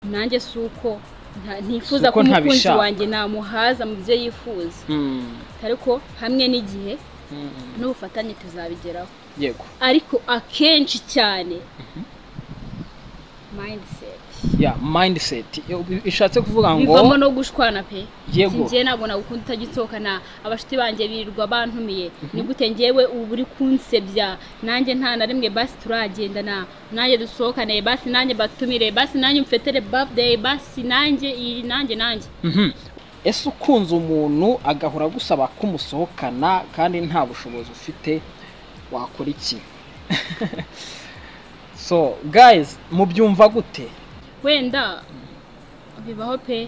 nanjye si uko nta- ntifuza Uko ko umukunzi ntabishaka. wanjye namuhaza mu byo yifuza Mm, ariko hamwe n'igihe mm, mm. n'ubufatanye tuzabigeraho yego ariko akenshi cyane mindset ya mindset Yo, ishatse kuvuga bivamo ngo no gushwana pe Yego. njye ntabwo nagukunda utagitokana abashuti banjye birirwa bantumiye ni gute njyewe ubu uri kunsebya nanjye nta na rimwe basi turagendana nanjye dusohokane basi nanjye batumire basi nanjye mfetere birthday basi nanjye iyi nanjye nanjye Mhm. ese ukunze umuntu agahora agusaba ko umusohokana kandi nta bushobozi ufite wakora iki so guys mubyumva gute wenda bibaho pe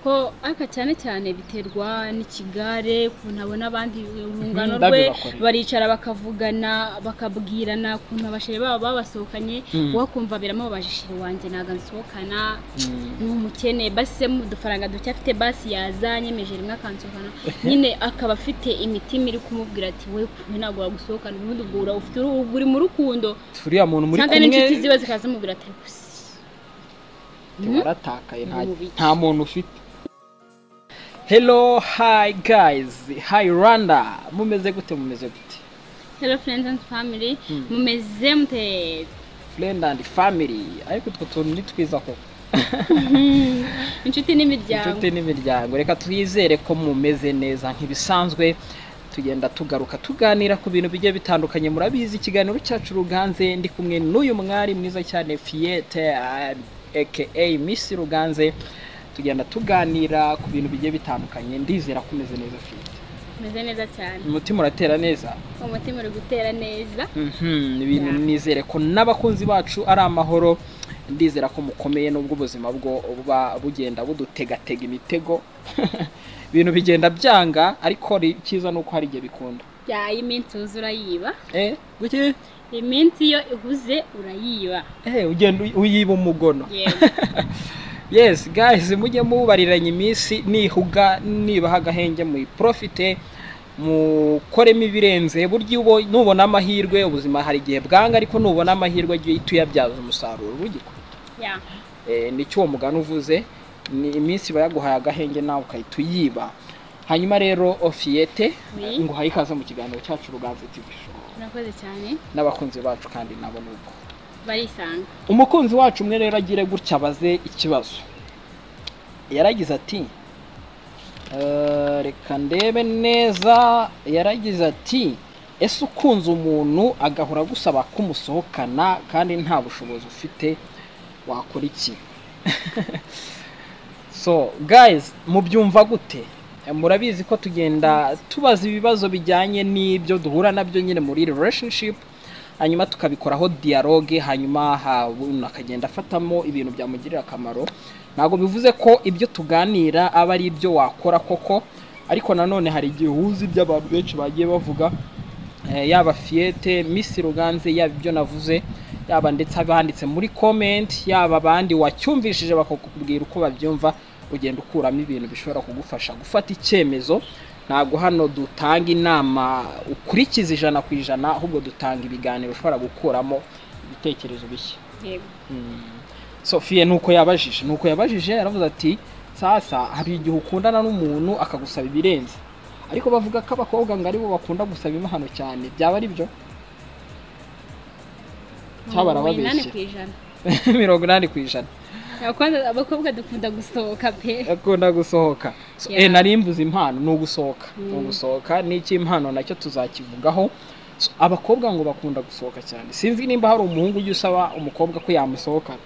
ko ariko cyane cyane biterwa n'ikigare ukuntu abona abandi urungano rwe Mhm, ndabibakorera. baricara bakavugana bakabwirana ukuntu abasheri babo babasohokanye Mhm. wowe kumva biramubabaje shiri wanjye ntabwo nsohokana Mm. ni umukene basi se mu dufaranga duke afite basi yazanye meje rimwe akansohokana nyine akaba afite imitima iri kumubwira ati we kumwe ntabwo wagusohokana ubundi ubwo ura- ufite uruhu uri mu rukundo turiya muntu muri cyangwa kumwe n'inshuti ziwe zikazamubwira ati gusa waratakaye nta, Ni mubiki. nta muntu ufite hello hi guys hi rwanda mumeze gute mumeze gute Hello friends and family, Mm. mumeze mute friend and family ariko utwo tuntu ni twiza koko inshuti n'imiryango. inshuti n'imiryango reka twizere ko mumeze neza nk'ibisanzwe tugenda tugaruka tuganira ku bintu bigiye bitandukanye murabizi ikiganiro cyacu ruganze ndi kumwe n'uyu mwari mwiza cyane fiyete aka misi ruganze tugenda tuganira ku bintu bigiye bitandukanye ndizera ko umeze neza fiyete Mumeze neza cyane. umutima uratera neza Umutima uri gutera neza. Mhm, ibintu Yeah. nizere ko n'abakunzi bacu ari amahoro ndizera ko mukomeye n'ubwo ubuzima bwo buba bugenda budutegatega imitego ibintu bigenda byanga ariko ri- icyiza ni uko hari igihe bikunda Ya iminsi uzi urayiba. eh guki Iminsi iyo ihuze urayiba. eh ugenda uy- uyiba umugono Yego. yes guys mujye mubariranya iminsi nihuga nibaha agahenge muyiprofite mukoremo ibirenze burya ubo- nubona amahirwe ubuzima hari igihe bwanga ariko nubona amahirwe jya uhita uyabyaza umusaruro bugikora Ya. Eh, nicyo uwo mugani uvuze ni iminsi iba yaguhaye agahenge nawe ukahita uyiba hanyuma rero ofiyete Oui. ngo uhaye ikaze mu kiganiro cyacu ruganze tv show Murakoze cyane. n'abakunzi bacu kandi nabo ni uko Barisanga. umukunzi wacu umwe rero agire gutya abaze ikibazo yaragize ati "Eh, reka ndebe neza yaragize ati ese ukunze umuntu agahora agusaba ko umusohokana kandi nta bushobozi ufite wakora iki so guys mubyumva gute Eh, murabizi ko tugenda tubaza ibibazo bijyanye n'ibyo duhura nabyo nyine muri relationship hanyuma tukabikoraho dialogue hanyuma ha- umuntu akagenda afatamo ibintu byamugirira akamaro ntabwo bivuze ko ibyo tuganira aba ari ibyo wakora koko ariko nanone hari igihe uhuza ibyo abantu benshi bagiye bavuga Eh, yaba fiyete misi ruganze yaba ibyo navuze yaba ndetse abanditse muri comment yaba abandi wacyumvishije bakakubwira uko babyumva ugenda ukuramo ibintu bishobora kugufasha gufata icyemezo ntabwo hano dutanga inama ukurikiza ijana ku ijana ahubwo dutanga ibiganiro ushobora gukuramo ibitekerezo bishya Yego. sofiye nuko yabajije nuko yabajije yaravuze ati sasa hari igihe ukundana n'umuntu akagusaba ibirenze ariko bavuga ko abakobwa ngo aribo bakunda gusaba impano cyane byaba ari byo Cyaba arababeshye. Umunani ku ijana. mirongo inani ku ijana Abakobwa abakobwa dukunda gusohoka pe. akunda gusohoka So, Yeah. eh, nari mvuze impano ni ugusohoka ni Mm. ugusohoka n'iki impano nacyo tuzakivugaho So, abakobwa ngo bakunda gusohoka cyane sinzi nimba hari umuhungu ujya usaba umukobwa ko yamusohokana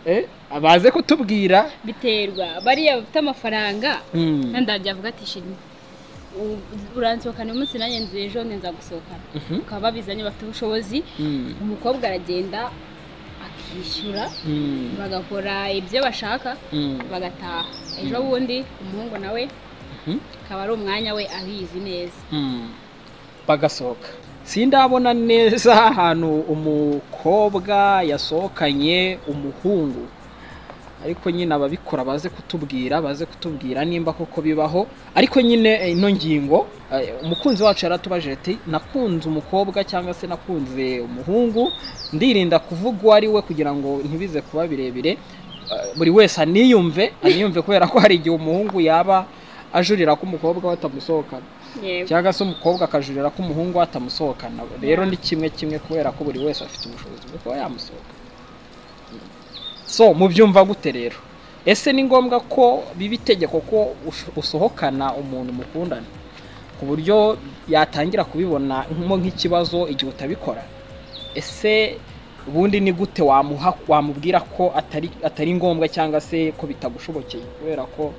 eh, abaze kutubwira Biterwa. Bariya bafite amafaranga. Mm. Nanda byavuga ati shiri. u- Uransohokana uyu munsi nanjye nzi ejo nza gusohokana. Mhm. Bakaba babizanye bafite ubushobozi. Mm. umukobwa aragenda akishyura Mm. bagakora ibyo bashaka Mm. bagataha ejo bundi umuhungu nawe Mhm. akaba ari umwanya we abizi neza Mm. bagasohoka sindabona neza ahantu umukobwa yasohokanye umuhungu ariko nyine ababikora baze kutubwira baze kutubwira nimba koko bibaho ariko nyine eh, ino ngingo eh, umukunzi wacu yaratubajije ati nakunze umukobwa cyangwa se nakunze umuhungu ndirinda kuvuga uwo ari we kugira ngo ntibize kuba birebire eh, buri wese aniyumve aniyumve kubera ko hari igihe umuhungu yaba ajurira ko umukobwa we atamusohokana yego cyangwa se umukobwa akajurira ko umuhungu we atamusohokana rero ni kimwe kimwe kubera ko buri wese afite ubushobozi bwo kuba yamusohoka so mubyumva gute rero ese ni ngombwa ko biba itegeko ko ush- usohokana umuntu mukundana ku buryo yatangira kubibona nko nk'ikibazo igihe utabikora ese ubundi ni gute wamuha wamubwira ko atari atari ngombwa cyangwa se ko bitagushobokeye kubera ko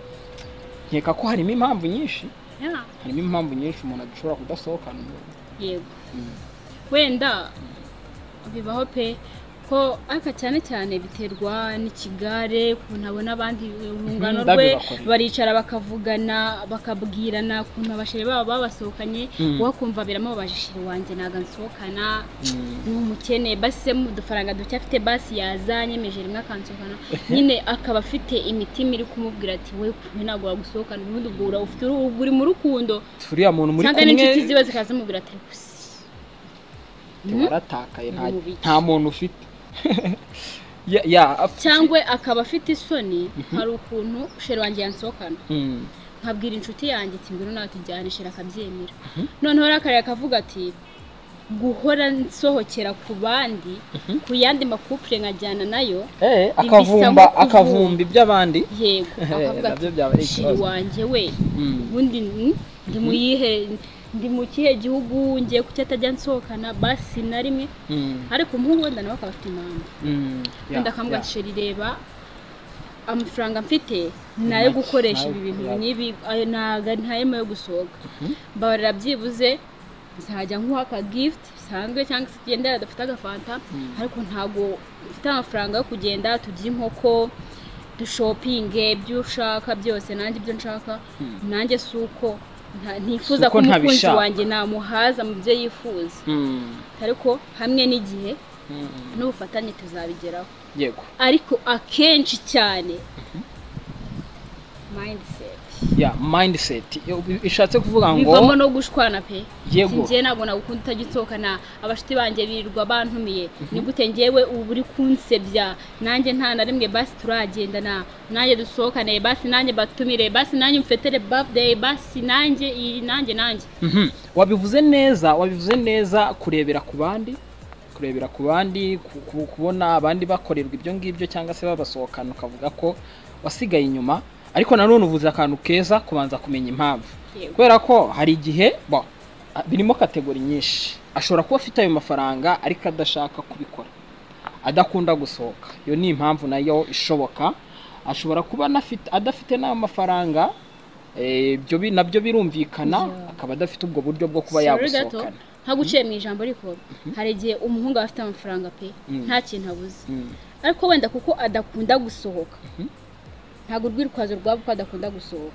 nkeka ko harimo impamvu nyinshi Yeah, harimo impamvu nyinshi umuntu adashobora kudasohokana umuntu yego wenda bibaho pe ko ariko cyane cyane biterwa n'ikigare ukuntu abona abandi urungano Mhm, rwe ndabibakora. baricara bakavugana bakabwirana ukuntu abasheri babo babasohokanye Mhm. wowe kumva biramubabaje sheri wanjye ntabwo nsohokana ni umukene basi se mu dufaranga duke afite basi yazanye meje rimwe akansohokana nyine akaba afite imitima iri kumubwira ati we kumwe ntabwo wagusohokana ubundi ubwo ura- ufite uruhu uri mu rukundo turiya muntu muri cyangwa kumwe n'inshuti ziba zikaza mubwira ati gusa waratakaye nta, Mu biki. nta muntu ufite ya, ya, af- cyangwa akaba afite isoni hari ukuntu sheri wanjye yansohokana Mm. nkabwira inshuti yanjye ati ngwino nawe tujyane sheri akabyemera noneho arakarira akavuga ati guhora nsohokera ku bandi ku yandi makupure nkajyana nayo Eh, nko akavumba kuvumba. akavumba iby'abandi yego Eh, akavuga nabyo byaba ari ati shiri ikibazo." wanjye we Mm. ubundi ni- ndi mu yihe ndi mu kihe gihugu ngiye kuki atajya nsohokana basi na rimwe Mm. ariko umuhungu wenda nawe akaba afite impamvu Mm. Ya, wenda akamubwira ya. ati sheri reba amafaranga mfite ni ayo gukoresha ibi bintu Nayo- n'ibi ayo ntago ari ntayo yo gusohoka mbabarira byibuze nzajya nkuha aka gift bisanzwe cyangwa se tugenda adafite agafanta Mm. ariko ntago mfite amafaranga yo kugenda turya inkoko dushopinge ibyo ushaka byose nanjye ibyo nshaka nanjye si uko nta- ntifuza Si uko ko umukunzi ntabishaka. wanjye namuhaza mu byo yifuza Mm. ariko hamwe n'igihe Mm. n'ubufatanye tuzabigeraho yego ariko akenshi cyane mindset ya mindset Yo, bi- bishatse kuvuga bivamo ngo no gushwana pe Yego. njye ntabwo nagukunda utajya unsohokana abashuti banjye birirwa bantumiye ni gute njyewe ubu uri kunsebya nanjye nta na rimwe basi turagendana nanjye dusohokane basi nanjye batumire basi nanjye umfetere birthday basi nanjye iyi nanjye nanjye Mhm. wabivuze neza wabivuze neza kurebera ku bandi kurebera ku bandi ku- ku- kubona abandi bakorerwa ibyo ngibyo cyangwa se babasohokana ukavuga ko wasigaye inyuma ariko nanone uvuze akantu keza kubanza kumenya impamvu Yego. kubera ko hari igihe bo, a- birimo kategori nyinshi ashobora kuba afite ayo mafaranga ariko adashaka kubikora adakunda gusohoka iyo ni impamvu nayo ishoboka ashobora kuba anafite- adafite n'ayo mafaranga eh, ibyo bi- nabyo birumvikana Yeah. akaba adafite ubwo buryo bwo kuba Sorry gato, yagusohokana ntaguciye mu ijambo ariko hari igihe umuhungu aba afite amafaranga pe Mm. nta kintu abuze Mm. ariko wenda kuko adakunda gusohoka ntabwo urwitwazo rwaba ko adakunda gusohoka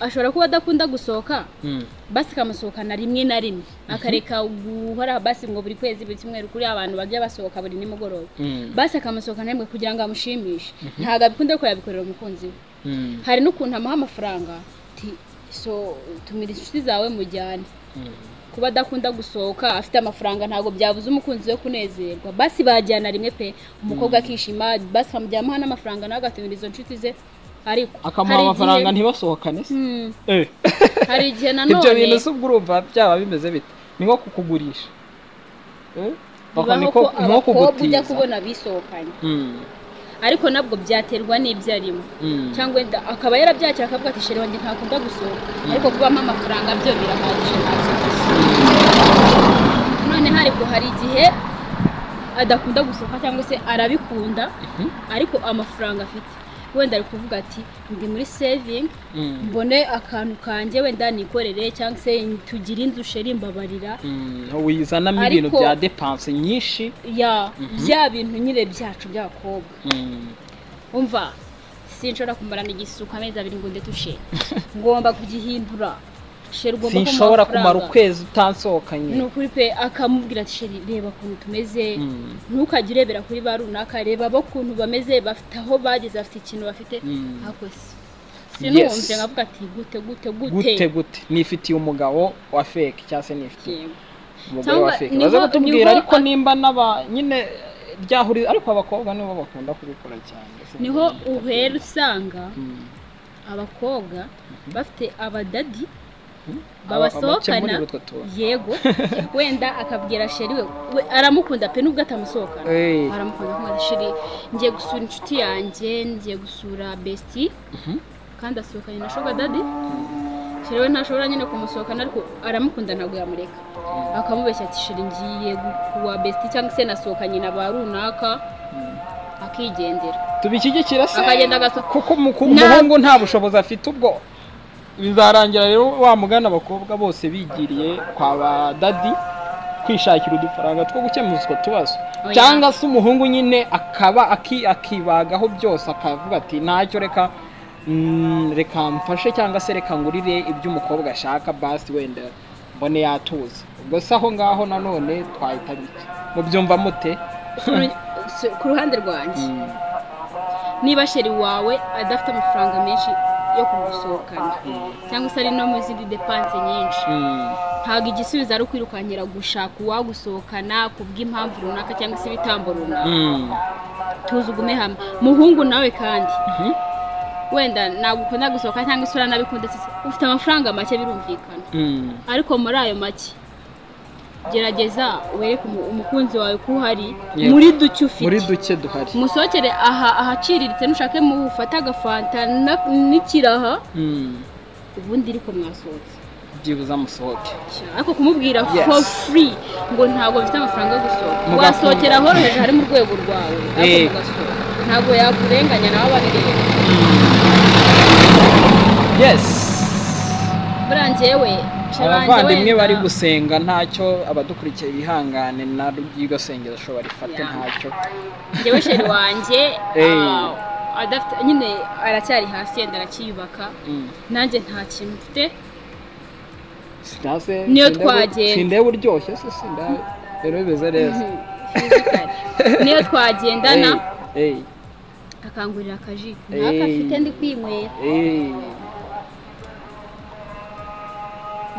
ashobora kuba adakunda gusohoka Mm. basi ikamusohokana rimwe na rimwe akareka guhora basi ngo buri kwezi buri cyumweru kuri abantu bajya basohoka buri nimugoroba Mm. basi akamusohokana rimwe kugira ngo amushimishe ntabwo abikunda ariko yabikorera umukunzi we Mm. hari n'ukuntu amuha amafaranga ati so tumira inshuti zawe mujyane Mm. kuba adakunda gusohoka afite amafaranga ntabwo byabuze umukunzi we kunezerwa basi bajyana rimwe pe umukobwa akishima basi akamujyana amuha n'amafaranga nawe agatumira izo nshuti ze ariko akamuha hari igihe- amafaranga ntibasohokane se Hmm, Eh. hari igihe ibyo bintu nanone se ubwo urumva byaba bimeze bite ni nko kukugurisha Eh? Bako bibaho ni ko ko- nko abakobwa ujya kugutiza kubona bisohokanye Mm. ariko nabwo byaterwa n'ibyo arimo Mm. cyangwa wenda akaba yarabyakira akavuga ati sheri wanjye ntakunda gusohoka ariko kubamo amafaranga byo birahagije nta kibazo noneho ariko hari igihe adakunda gusohoka cyangwa se arabikunda ariko amafaranga afite wenda ari kuvuga ati ndi muri sevingi Mm. mbone akantu kanjye wenda nikorere cyangwa se tugire inzu sheri mbabarira Mm. wizanamo ibintu Ariko- bya depanse nyinshi ya bya bintu nyine byacu by'abakobwa Mm. umva sinshobora kumarana igisuka amezi abiri ngo nde tushe ngomba kugihindura sheri ugomba kumuha sinshobora kumara amafaranga. ukwezi ni utansohokanye ukuri pe akamubwira ati sheri reba ukuntu tumeze Mm. ntukajye urebera kuri ba runaka reba bo ukuntu bameze bafite aho bageze bafite ikintu bafite Mm. ariko si Yes. sinumve nkavuga ati gute gute gute gute gute nifitiye umugabo wa feke cyangwa se nifitiye Yego. umugore Cyangwa wa feke niho- baze kutubwira niho- ariko nimba n'aba nyine byahuriza ariko abakobwa nibo bakunda kubikora cyane niho uhera usanga abakobwa bafite abadadi babasohokana muri utwo tuntu yego wenda akabwira sheri we we aramukunda pe nubwo atamusohokana Eh. aramukunda kumwira sheri ngiye gusura inshuti yanjye ngiye gusura besiti kandi asohokanye na shoga dadi sheri we ntashobora nyine kumusohokana ariko aramukunda ntabwo yamureka akamubeshya ati sheri ngiye gu- kuwa besiti cyangwa se nasohokanye na ba runaka akigendera tubishyigikira se Akagenda agaso- kuko umuku- Nta- umuhungu nta bushobozi afite ubwo bizarangira rero wamugana abakobwa bose bigiriye kwa ba dadi kwishakira udufaranga two gukemuza utwo tubazo Oya. cyangwa se umuhungu nyine akaba aki- akibagaho byose akavuga ati ntacyo reka mm, reka mfashe cyangwa se reka ngurire ibyo umukobwa ashaka basi wenda mbone yatuza ubwo se aho ngaho nanone twahita bike mubyumva mute ku ruhande rwanjye niba sheri wawe adafite amafaranga menshi yo kugusohokana cyangwa se ari no mu zindi depanse nyinshi Mm. ntabwo igisubizo ari ukwirukankira gushaka uwagusohokana ku bw'impamvu runaka cyangwa se ibitambo runaka Mm. tuzi ugume hamwe muhungu nawe kandi Mhm. wenda nagukunda gusohoka cyangwa isura nabikunda ufite amafaranga make birumvikana Mm. ariko muri ayo make gerageza wereke umu- umukunzi wawe ko uhari Yego. muri duke ufite muri duke duhari musohokere aha ahaciriritse nushake mufate agafanta na- n'ikiraha Mm. ubundi ariko mwasohotse byibuze amusohoke ariko kumubwira Yes. for free ngo ntabwo mfite amafaranga yo gusohoka Mugakunda. wasohokera ahoroheje hari mu rwego rwawe ariko Eh. mugasohoka ntabwo yakurenganya nawe ababireba yes buriya njyewe abavandimwe bari gusenga ntacyo abadukurikiye bihangane na ry'iryo sengesho barifate Yeah. ntacyo njyewe sheri wanjye Eh. ah, adafite nyine aracyari hasi yenda aracyiyubaka Mm. nanjye nta kintu mfite Sinase- Niyo sindebe- twagenda. sindebe uryoshye se sinda rero bimeze neza Mhm. Fizikari. niyo twagendana Hey, akangurira akaji Eh. ntakafite ndi kwinywera hey, hey.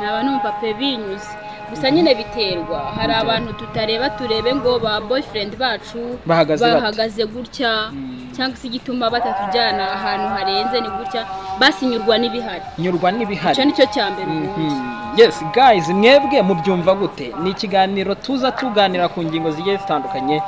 naba numva pe binyuze gusa nyine biterwa hari abantu tutareba turebe ngo ba boyfriend bacu Bahagaze bate? bahagaze gutya Mm. cyangwa se igituma batatujyana ahantu harenze ni gutya basinyurwa n'ibihari nyurwa icyo n'ibihari ni cyo cya mbere ubundi. Mhm. yes guys mwebwe mubyumva gute ni ikiganiro tuza tuganira ku ngingo zigiye zitandukanye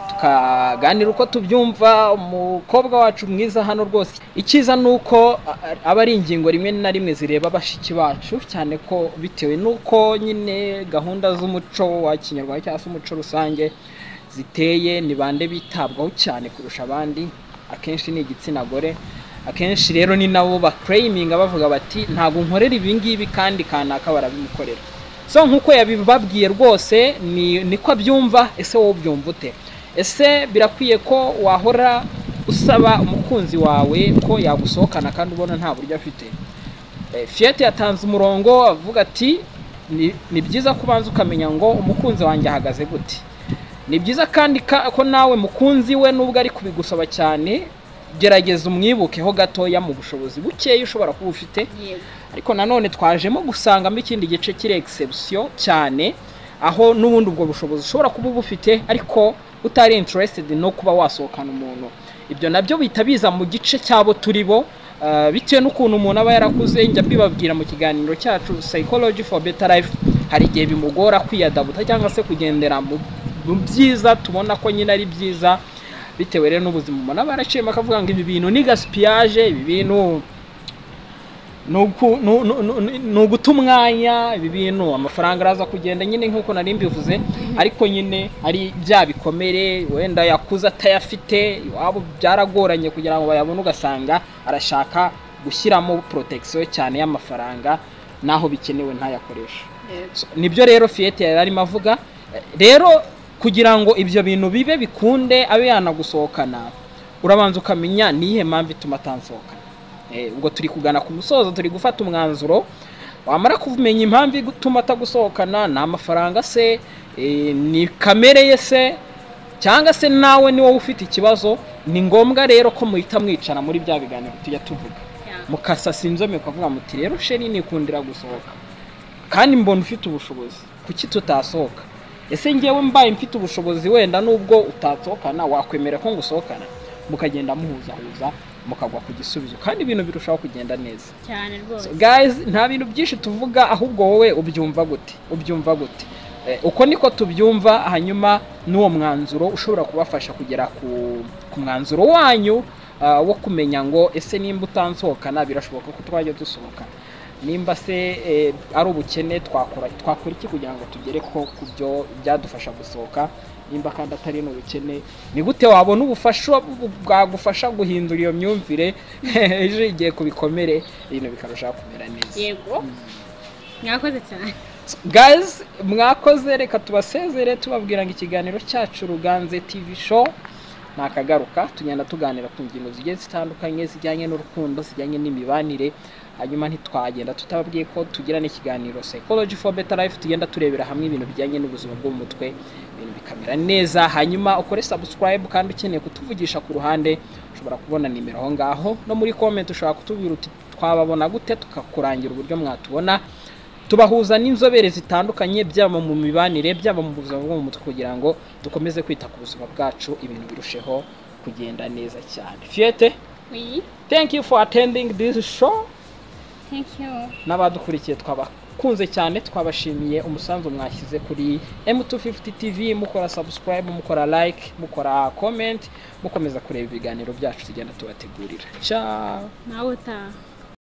tukaganira uko tubyumva umukobwa wacu mwiza hano rwose icyiza ni uko a- a- aba ari ingingo rimwe na rimwe zireba bashiki bacu cyane ko bitewe n'uko nyine gahunda z'umuco wa kinyarwanda cyangwa se umuco rusange ziteye ni bande bitabwaho cyane kurusha abandi akenshi ni igitsina gore akenshi rero ni nabo bakureyiminga bavuga bati ntabwo nkorera ibi ngibi kandi kanaka barabimukorera so nk'uko yabibabwiye rwose ni niko abyumva ese wowe ubyumva ute ese birakwiye ko wahora usaba umukunzi wawe ko yagusohokana kandi ubona nta buryo afite Eh, fiyete yatanze umurongo avuga ati "Ni- ni byiza ko ubanza ukamenya ngo umukunzi wanjye ahagaze gute ni byiza kandi ka- ko nawe mukunzi we nubwo ari kubigusaba cyane gerageza umwibukeho gatoya mu bushobozi bukeya ushobora kuba ufite Yego. ariko nanone twajemo gusangamo ikindi gice kiri egisebisiyo cyane aho n'ubundi ubwo bushobozi ushobora kuba uba ufite ariko utari interested no kuba wasohokana umuntu ibyo nabyo bihita biza mu gice cyabo turi bo ah, bitewe n'ukuntu umuntu aba yarakuze njya mbibabwira mu kiganiro cyacu psychology for better life hari igihe bimugora kwiyadabuta cyangwa se kugendera mu mu byiza tubona ko nyine ari byiza bitewe rero n'ubuzima umuntu aba yaraciyemo akavuga ngo ibi bintu ni gaspillage ibi bintu ni uku- ni- ni- ni- ni uguta umwanya ibi bintu amafaranga araza kugenda nyine nk'uko nari mbivuze ariko nyine ari bya bikomere wenda yakuze atayafite iwabo byaragoranye kugira ngo bayabone ugasanga arashaka gushyiramo porotegisiyo cyane y'amafaranga n'aho bikenewe ntayakoreshe So, nibyo rero fiyete yari arimo avuga Eh, rero kugira ngo ibyo bintu bibe bikunde abe yanagusohokana urabanza ukamenya niyihe mpamvu ituma atansohokana Eh, ubwo turi kugana ku musozo turi gufata umwanzuro wamara kumenya impamvu ituma atagusohokana ni amafaranga se eh, ni kamere ye se cyangwa se nawe ni wowe ufite ikibazo ni ngombwa rero ko muhita mwicara muri bya biganiro tujya tuvuga Yeah. mukasasa inzome ukavuga muti rero sheri nikundira gusohoka kandi mbona ufite ubushobozi kuki tutasohoka ese ngewe mbaye mfite ubushobozi wenda nubwo utasohokana wakwemera ko ngusohokana mukagenda muhuzahuza mukagwa ku gisubizo kandi ibintu birushaho kugenda neza cyane rwose So, guys nta bintu byinshi tuvuga ahubwo wowe ubyumva gute ubyumva gute Eh, uko niko tubyumva hanyuma n'uwo mwanzuro ushobora kubafasha kugera ku, ku mwanzuro wanyu ah, wo kumenya ngo ese nimba utansohokana birashoboka ko twajya dusohokana nimba se eh, ari ubukene twakora twakora iki kugira ngo tugere ko ku byo byadufasha gusohoka nimba kandi atari n'ubukene ni gute wabona ubufasha bu- bwagufasha guhindura iyo myumvire ejo igihe ku bikomere ibintu bikarushaho kumera neza yego mwakoze cyane guys mwakoze reka tubasezere tubabwira ngo ikiganiro cyacu ruganze tv show ntakagaruka tugenda tuganira ku ngingo zigiye zitandukanye zijyanye n'urukundo zijyanye n'imibanire hanyuma ntitwagenda tutababwiye ko tugira n'ikiganiro psychology for better life tugenda turebera hamwe ibintu bijyanye n'ubuzima bwo mu mutwe ibintu bikamera neza hanyuma ukore subscribe kandi ukeneye kutuvugisha ku ruhande ushobora kubona nimero aho ngaho no muri comment ushobora kutubwira uti twababona gute tukakurangira uburyo mwatubona tubahuza n'inzobere zitandukanye byaba mu mibanire byaba mu buzima bwo mu mutwe kugira ngo dukomeze kwita ku buzima bwacu ibintu birusheho kugenda neza cyane fiyete Oui, thank you for attending this show thank you. n'abadukurikiye twabakunze cyane twabashimiye umusanzu mwashyize kuri M250 TV mukora subscribe mukora like mukora comment mukomeza kureba ibiganiro byacu tugenda tubategurira ciao Nawe utaha.